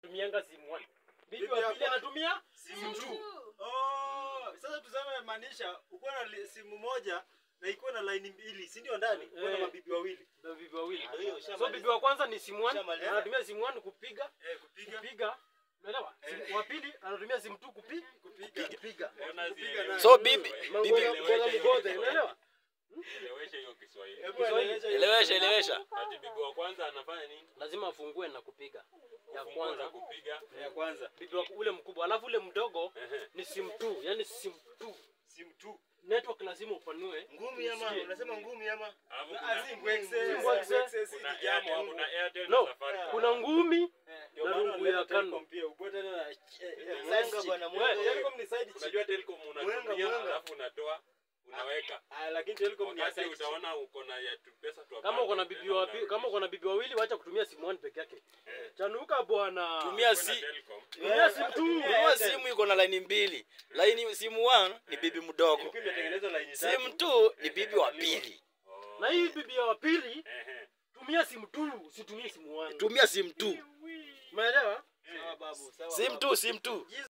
anatumianga simu 1. Bibi Bibi wa ya pili kwa- anatumia simu tu. Oh, sasa tuseme maanisha uko na li- simu moja na iko na line mbili, si ndio ndani? Uko na Eh. mabibi wawili. na bibi wawili. Ndio hiyo, So ushamaliza. bibi wa kwanza ni simu 1, Ushamaliza. anatumia simu 1 kupiga Eh, kupiga kupiga. Unaelewa? Simu- Wa pili anatumia simu 2 kupiga kupiga. kupiga. Kupiga nayo. So bibi Mangola bibi ngola mgote, unaelewa? Elewesha hiyo Kiswahili. Hebu elewesha hiyo. elewesha elewesha. Ati bibi wa kwanza anafanya nini? Lazima afungue na kupiga. Ya Funguo za kwanza kupiga. Ya kwanza. bibi wa ule mkubwa, alafu ule mdogo Ehe. ni simu 2, yani simu 2. Simu tu. Network lazima upanue. Ngumi ama Usikie. unasema ngumi ama? Alafu Na kuna- azimu excess. Simu excess. Excess kuna ni jambo Airtel, hapo. kuna Airtel No, na Safaricom. kuna ngumi Ndio na maana rungu wanaleta ya kando. Telecom pia. Uko tena na eh, eh, Mwenga side chick. bwana, Eh, mwenga. Telecom ni side chick. Unajua Telcom Mwenga, unatumia mwenga. alafu unatoa unaweka. Ah, lakini Telecom ni ya Wakati side chick. utaona uko na ya tu pesa tu kama uko na bibi wa pi- kama uko na bibi wawili wacha kutumia simu 1 peke yake. Chanuka bwana. Tumia si Tumia simu 2. Nunua simu iko na line mbili. Line simu 1 ni bibi mdogo. Ilikuwa imetengenezwa line tatu. Simu 2 ni bibi wa pili. Na hii bibi ya pili tumia simu 2, usitumie simu 1. Tumia simu 2. Umeelewa? Sawa babu, sawa Simu babu. 2, simu 2.